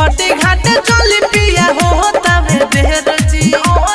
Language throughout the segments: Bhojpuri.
छोटे घाटे चली पिया हो तबे देर जी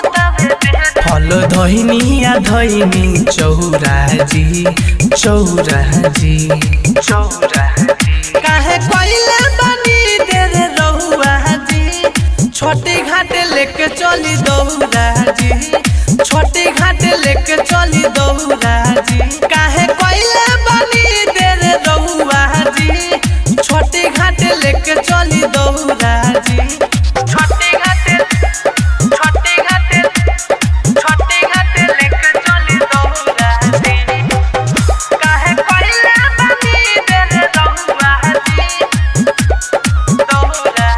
फल धोइनी आ धोइनी चौरा जी चौरा जी चौरा काहे कोइले बनी दे रे रहुआ जी छोटे घाटे लेके चली दौरा जी छोटे घाटे लेके चली दौरा जी काहे कोइले बनी दे रे रहुआ जी छोटे घाटे लेके चली दौरा जी छोटे घाटे छोटे घाटे छोटे घाटे लेके चली दौरा जी काहे कोइले बनी दे रे रहुआ जी दौरा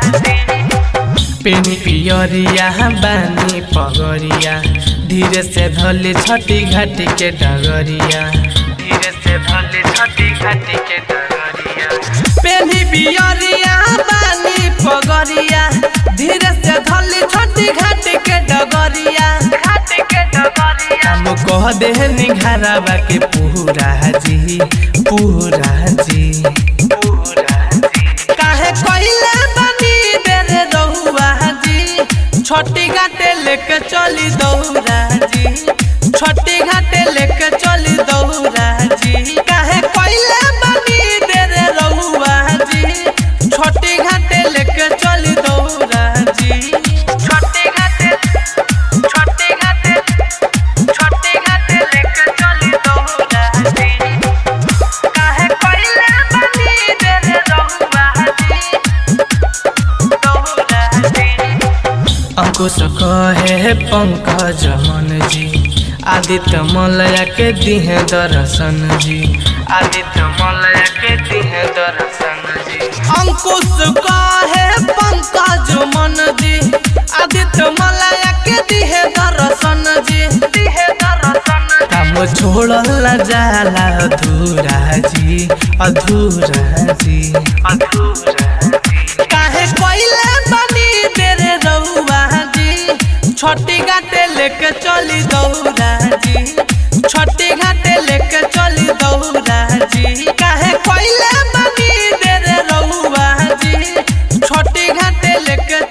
जी पेनी पियरिया बानी पगरिया धीरे से धले छठी घाटी के डगरिया धीरे से धले छठी घाटी के डगरिया पेनी पियरिया बानी पगरिया धीरे से धले छठी घाटी के डगरिया घाटी के डगरिया हम कह दे निघारावा के पूरा जी पूरा जी पूरा जी काहे कइले बनी दे रे रहुआ जी छोटी घाटे लेके चली दौरा जी छोटी घाटे लेके चली दौरा जी काहे कइले बनी दे रे रहुआ जी छोटी घाटे लेके चली दौरा जी छोटी घाटे छोटी घाटे छोटी घाटे लेके चली दौरा जी काहे कइले बनी दे रे रहुआ जी दौरा जी अंकुश कहे पंकज मन जी आदित्य मलया के दिहे दर्शन जी आदित्य मलया के दिहे दर्शन जी अंकुश कहे पंकज मन जी आदित्य मलया के दिहे दर्शन जी दिहे दर्शन काम छोड़ला जाला अधूरा जी अधूरा जी अधूरा जी काहे कोइले बनी तेरे रहुआ जी छोटी घाटे लेके चली दौरा जी छोटी घाटे लेके चली दौरा जी काहे कोइले बनी तेरे रहुआ जी छोटी घाटे लेके